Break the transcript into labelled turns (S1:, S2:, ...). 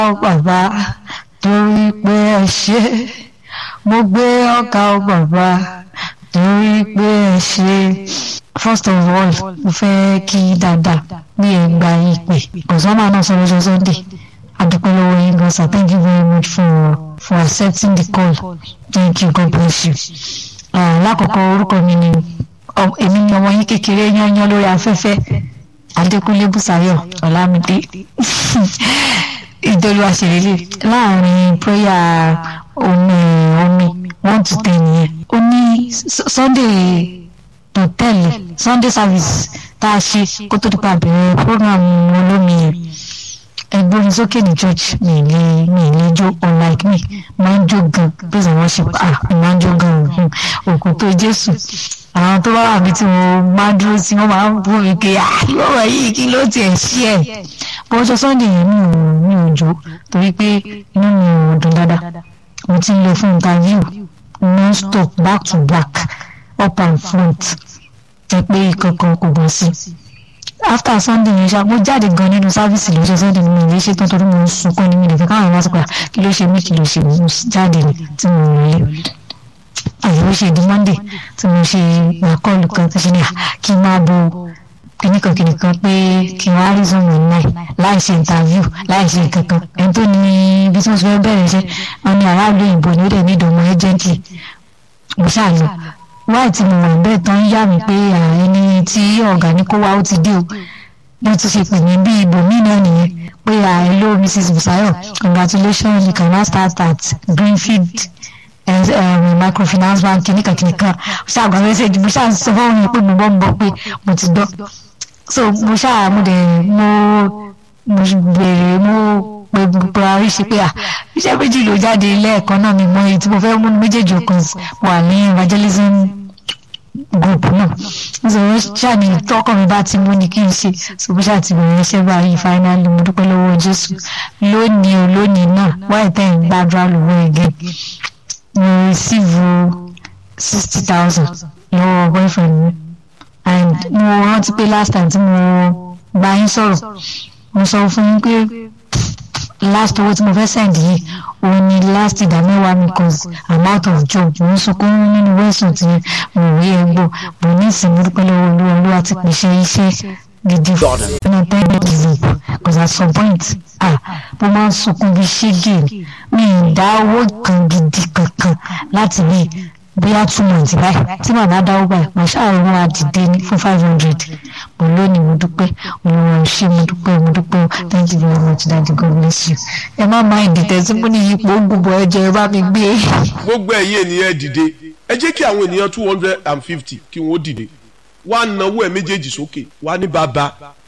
S1: ọ bàbá torí pé ẹ ṣe mo gbé ọ̀gá ọ bàbá torí pé ẹ ṣe first of all mo fẹ́ kí dáadáa bí ẹ gba ìpè ọ̀sánmà náà sọ lọ́jọ́ sunday adúpẹ́ lọ́wọ́ yín gan sir thank you very much for for accepting the call thank you god bless you. lákọ̀ọ́kọ́ orúkọ mi ni èmi ni ọmọ yín kékeré yányán lórí afẹ́fẹ́ adékúnlé bùsáyọ̀ ọ̀làmídé ìdọ́lù àṣẹlélẹ̀ láàrin prayer omi omi one to ten yẹn ó ní sunday tó tẹ̀lé sunday service tá a ṣe kó tó dípa bẹ̀rẹ̀ program olómi yẹn ẹgbóni sókè ní church mi lè mi lè jó unlike me máa ń jó gan praise and worship ah máa ń jó gan òkú tó jésù àwọn tó bá wà mí tí mo máa ń dúró sí wọn máa ń bú mi pé ah lọ́wọ́ yìí kí ló tiẹ̀ ṣí ẹ̀ bọ́jọ́ sunday yẹn mi ò mi ò jó torí pé inú mi ò dùn dáadáa mo ti ń lọ fún interview non stop back to back up and front jẹ́ pé ìkankan kò bọ́ sí after sunday yẹn ṣá mo jáde gan nínú sáfíìsì lọ́jọ́ sunday mi ìlé ṣe tán torí mo ń sunkún ní mi nìkan káwọn máa sọ pé kí ló ṣe mí kí ló ṣe mo jáde ní tí mo rìn lé àyẹ̀wò ṣe di monday tí mo ṣe àkọlù kan tó ṣe ní kí n máa bo kìnìkan kìnìkan pé kí n wá rí zoom online láì ṣe interview láì ṣe kankan ẹni tó ní ibi tí mo ti fẹ́ bẹ̀rẹ̀ iṣẹ́ wọn ní aráàlú òyìnbó ni ó dẹ̀ ní ìdòmọ̀ agently mo ṣàlù wáì tí mo wà bẹ́ẹ̀ tán yá mi pé ẹni tí ọ̀gá ní kó wá ó ti dé o bí ti ṣe pè mí bí ibòmíì náà nìyẹn pé hello mrs busayo congratulations you can now start at greenfield um, microfinance bank kìnìkan kìnìkan ṣáàgbà mẹ́sẹ̀gì mo ṣáà sọ fún mi pé mo bọ́ ń bọ̀ pé mo ti dọ́ so mo ṣáà mo dẹ̀ mo mo bèrè mo pé buhari ṣe pé à iṣẹ́ méjì ló jáde lẹ́ẹ̀kan náà mi mọ èyí tí mo fẹ́ mú méjèèjì ọkàn wà ní evangelism group náà nítorí ṣáà ní tọkàn mi bá ti mú ni kí n ṣe so mo ṣáà ti bẹ̀rẹ̀ iṣẹ́ báyìí finally mo dúpẹ́ lọ́wọ́ jésù lónìí o lónìí náà wáyé tẹ̀ ń gbàdúrà lọ́wọ́ ẹ̀gẹ́ mo receive sixty thousand lọ́wọ́ boyfriend mi and mo rántí pé last time tí mo bá yín sọ̀rọ̀ mo sọ fún yín pé last owó tí mo fẹ́ send yìí òun ni last ìdámẹ́wàá mi cause i'm out of job mo ń sunkún nínú wẹ́sùn tí mo rí ẹgbọ́ mo ní ìsinmi dúpẹ́ lọ́wọ́ olúwa olúwa ti pèsè iṣẹ́ gidi fún mi tẹ́ ẹ give up cause at some point ah mo máa ń sunkún bí ṣége mi ì dá owó kan gidi kankan láti bí bóyá two months báyìí tí màmá dáwọ́ báyìí mo ṣàròyìn àdìdé ní fún five hundred mo lónìí mo dúpẹ́ olùwà ṣé mo dúpẹ́ mo dúpẹ́ thank you very much daddy god bless you ẹ má máa ìdìtẹ̀ tí mo ní ipò gbogbo ẹ̀jẹ̀ ẹ bá mi gbé.
S2: gbogbo ẹ̀yin ènìyàn dìde ẹ jẹ́ kí àwọn ènìyàn two hundred and fifty kí wọ́n dìde wá náwó ẹ̀ méjèèjì sókè wá ní bàbá